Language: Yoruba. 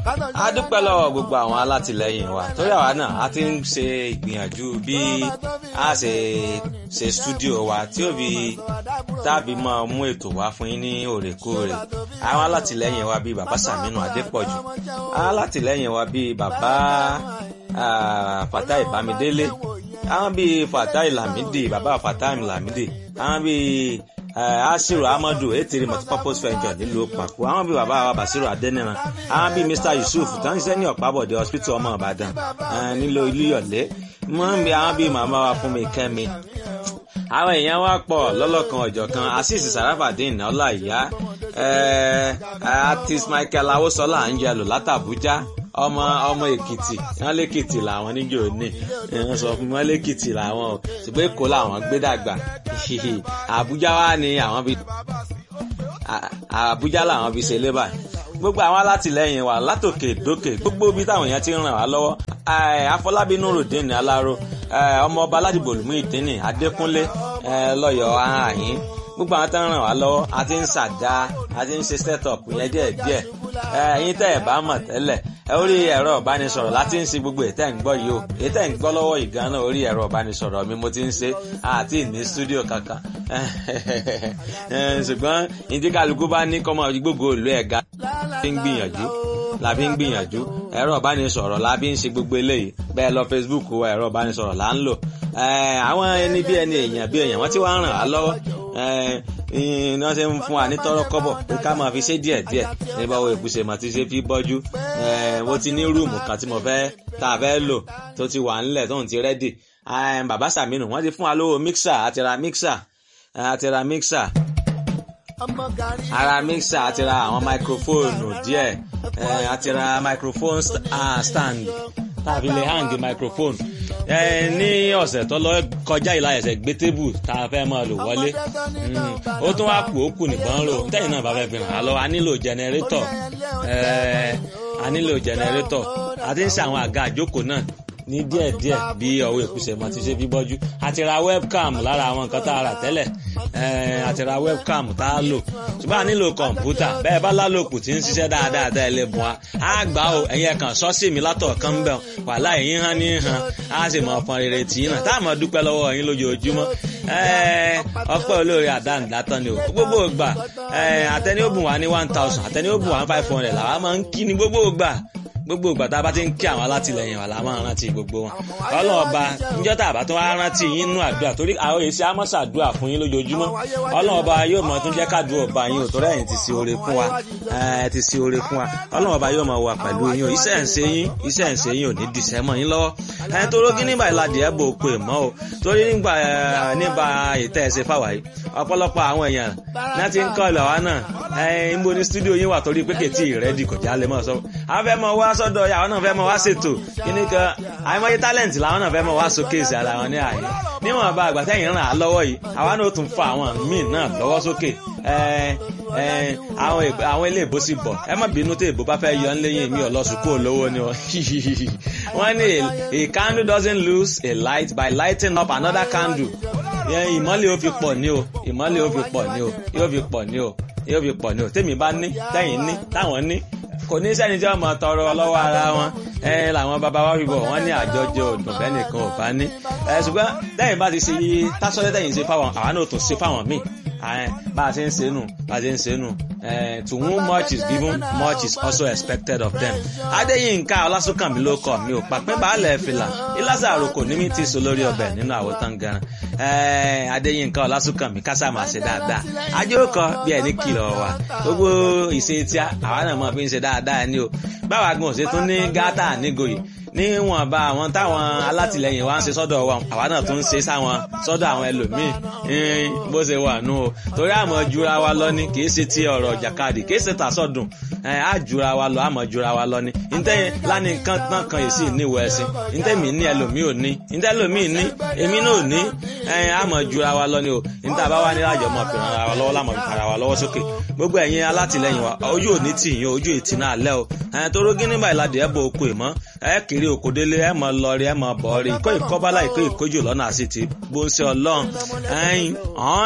a dúpẹ́ lọ́wọ́ gbogbo àwọn alátìlẹyìn wa torí àwa náà a ti ń ṣe ìgbìyànjú bí a ṣe ṣe stúdíò wa tí ó fi tàbí máa mú ètò wá fún yín ní òrèkóòrè àwọn alátìlẹyìn wa bíi bàbá Sàmínú Adépọ̀jù alátìlẹyìn wa bíi bàbá Fatai Bámidélé àwọn bíi Fatai Lamidi bàbá Fatai Lamidi àwọn bíi asiru amadu etiri multipurpose venture nílùú pàkó àwọn bíi bàbá wa basiru adẹniran àwọn bíi mr yusuf tó ń ṣiṣẹ́ ní ọ̀pábọ̀dé hospital ọmọ ìbàdàn nílò ilé-yọ̀lé wọ́n ń bí àwọn bíi màmá wa fún mi kẹ́mi àwọn èèyàn wa pọ̀ lọ́lọ́kan ọ̀jọ̀kan asis sarafadin ọláìyá artist michael awosola angelo látàbújá ọmọ ọmọ èkìtì wọn lèkìtì làwọn níjó ní wọn sọ fún wọn lèkìtì làwọn o ṣùgbọ́n èkó làwọn gbé dàgbà àbújá wa ni àwọn bí àbújá làwọn bí ṣe lébà gbogbo àwọn alátìlẹyìn wa látòkè dókè gbogbo ibi táwọn èèyàn ti ń ràn wá lọ́wọ́ afọlábí nurudeen aláró ọmọọba aládìbò olùmú ìdínì adékúnlé lọ́yọ̀ọ́ àhín gbogbo àwọn tó ń ràn wá lọ́wọ́ a ti ń ṣàdá a ti ń ṣe set up yẹn díẹ̀ díẹ̀ ẹ̀yin tẹ́ ẹ̀ bá mọ̀ tẹ́lẹ̀ orí ẹ̀rọ ìbánisọ̀rọ̀ láti ń ṣe gbogbo ètò ẹ̀ ń gbọ́ yìí o ètò ẹ̀ ń gbọ́ lọ́wọ́ ìgan náà orí ẹ̀rọ ìbánisọ̀rọ̀ mi mo ti ń ṣe àti ní stúdíò kankan ṣùgbọ́n ìdí kálukú bá ní kọ́mọ gbogbo ìlú ẹ̀ga fi ń gbìyànjú la fi ń gbìyànjú ẹ̀rọ ìbánisọ̀rọ̀ la fi ń ṣe gbogbo eléyìí bẹ́ẹ̀ lọ Facebook wa ẹ̀rọ ìbánisọ̀rọ̀ là ń lò àwọn ẹni bí ẹni èèyàn bí èèyàn wọ́n ti wá ń ràn á lọ́wọ́ iná ṣe ń fún wa ní tọrọ kọ́bọ̀ pé ká máa fi ṣe díẹ̀ díẹ̀ nígbà wo ìbùsẹ̀ mà ti ṣe fi bọ́jú mo ti ní rúùmù kan tí mo fẹ́ tá a fẹ́ lò tó ti wà ńlẹ̀ tóun ti rẹ́dì bàbá Sàmínù wọ́n ti fún wa lówó mixer àti ra mixer àti ra mixer ara mixer àti ra àwọn máikrófóònù díẹ̀ àti ra microphone stand tàbí lè hang microphone ní ọ̀sẹ̀ tó lọ kọjá ìlà ẹ̀sẹ̀ gbé tébù tá a fẹ́ máa lò wọlé ó tún wá kù ó kù nìkan rò tẹ́yìn náà bá fẹ́ fi hàn án lọ a nílò jẹnẹrétọ̀ a nílò jẹnẹrétọ̀ a ti ń ṣe àwọn àga àjókòó náà ní díẹ̀díẹ̀ bí ọwọ́ ìkúsẹ̀ mọ́ ti ṣe bí bọ́jú àti ra webcam lára àwọn nǹkan tá a rà tẹ́lẹ̀ àti ra webcam tá a lò ṣùgbọ́n a nílò kọ̀ǹpútà bẹ́ẹ̀ bá lálòkù tí ń ṣiṣẹ́ dáadáa tẹ́ ẹ lè bùn wa á gbà ó ẹ̀yin ẹ̀kan sọ́ọ̀sì mi látọ̀ kan ń bẹ̀ wàhálà ẹ̀yin hàn ní hàn á sì mọ ọ̀pọ̀n rere tì í nà tá a mọ̀ dúpẹ́ lọ́wọ́ ẹ̀yin lójoojúmọ́ ọpẹ́ olóore àdáǹdátán ni o gbogbo ìgbà àtẹni ó bùn wá ní one thousand àtẹni ó bùn wá ní five hundred làwa máa ń kí ni gbogbo ìgbà gbogbo ìgbà tá a bá ti ń kí àwọn alátìlẹyìn wa la máa rántí gbogbo wọn ọlọ́run ọba níjọ́ tá a bá tún wá rántí yín nínú àdúrà torí àwọn èsì amọ́sàdúrà fún yín lójoojúmọ́ ọlọ́run ọba yóò mọ tún jẹ́ kádùn ọba yín ò torí ẹ̀yin ti ṣe oore fún wa ẹ̀ ti ṣe oore fún wa ọlọ́run ọba yóò mọ wà pẹ̀lú yín o iṣẹ́ ń ṣe yín iṣẹ́ ń ṣe yín ò ní dìṣẹ́ mọ́ yín lọ́wọ́ ẹ̀ tó rógí nígbà ìlàdí ẹ̀ bò pè mọ́ o torí nígbà nígbà ìtẹ́ ẹ̀ ṣe fáwa yìí ọ̀pọ̀lọpọ̀ àwọn èèyàn náà ti ń kọ́ ìlọ̀ wa náà ẹ̀ ń bo ní stúdíò yín wà torí pé kètì rẹ́dì kò já lè mọ̀ sọ àwọn fẹ́ mọ wá sọ́dọ̀ àwọn náà fẹ́ mọ wá ṣètò kíní kan àìmọye tálẹ̀ǹtì làwọn náà fẹ́ mọ wá sókè sí ara wọn ní àyè níwọ̀n bá àgbà tẹ́yìn ràn á lọ́wọ́ yìí àwa náà tún fa àwọn míì náà lọ́wọ́ sókè àwọn ilé ìbò sì bọ̀ ẹ má bínú tí ìbò bá fẹ́ yọ ń léyìn mi ọlọ́sùkú olówó ni wọ́n ní a candle doesn't lose a light by lighting up another candle ìmọ́lẹ̀ ó fi pọ̀ ní o ìmọ́lẹ̀ ó fi pọ̀ ní o yóò fi pọ̀ ní o yóò fi pọ̀ ní o tèmi bá ní tẹ́yìn ní táwọn ní kò ní sẹ́ni tí wọ́n mọ̀ tọrọ lọ́wọ́ ara wọn ẹ làwọn bàbá wa fi bọ̀ wọ́n ní àjọjẹ òdùn bẹ́ẹ̀ nìkan ò bá ní. ẹ ṣùgbọ́n lẹ́yìn bá ti ṣe tásọ́lẹ́ tẹ̀yìn ṣe fáwọn àwa náà tún ṣe fáwọn míì bá a ṣe ń ṣe nù bá a ṣe ń ṣe nù to whom much is given much is also expected of them. adéyínká ọlásùnkànmí ló kọ mi ò pàpẹ́ baálẹ̀ fìlà ìlàsà àròkò ní mi ti sọ lórí ọbẹ̀ nínú àwòtán gan adéyínká ọlásùnkànmí kásá máa ṣe dáadáa ajókòó bí ẹni kìlọ̀ wà gbogbo ìṣe tí àwa náà mọ̀ fi ń ṣe dáadáa ni o báwa gan òṣè tún ní gátà nígòyè níwọ̀nba àwọn táwọn alátìlẹyìn wa ń ṣe sọ́dọ̀ wa àwa náà tún ń ṣe sáwọn sọ́dọ̀ àwọn ẹlòmíì bó ṣe wà nù o torí àmọ́ jura wa lọ ni kì í ṣe ti ọ̀rọ̀ jàkadì kì í ṣe tàṣọ̀dùn á jura wa lọ àmọ́ jura wa lọ ni ntẹ́ lánì kan tán kan yìí sì níwọ̀ ẹ̀sìn ntẹ́ mi ní ẹlòmíì ò ní ntẹ́ ẹlòmíì ní èmi náà ò ní àmọ́ jura wa lọ ni o ntẹ́ àbá wa ní àjọ mọ̀ fi ràn wa lọ́wọ́ lámọ̀ fi ràn wa lọ́wọ́ sókè gbogbo ẹ̀yin alátìlẹyìn wa ojú ò ní tì yín ojú ìtì náà lẹ́ o torí gíní báyìí ládìí ẹ̀ bọ̀ okò ìmọ̀ ẹ̀ kiri òkòdélé ẹ̀ mọ̀ lọ rí ẹ̀ mọ̀ bọ̀ rí kó ìkọ́bálá ìkó ìkójú lọ́nà àti ti bó ń ṣe ọlọ́run ẹ̀yìn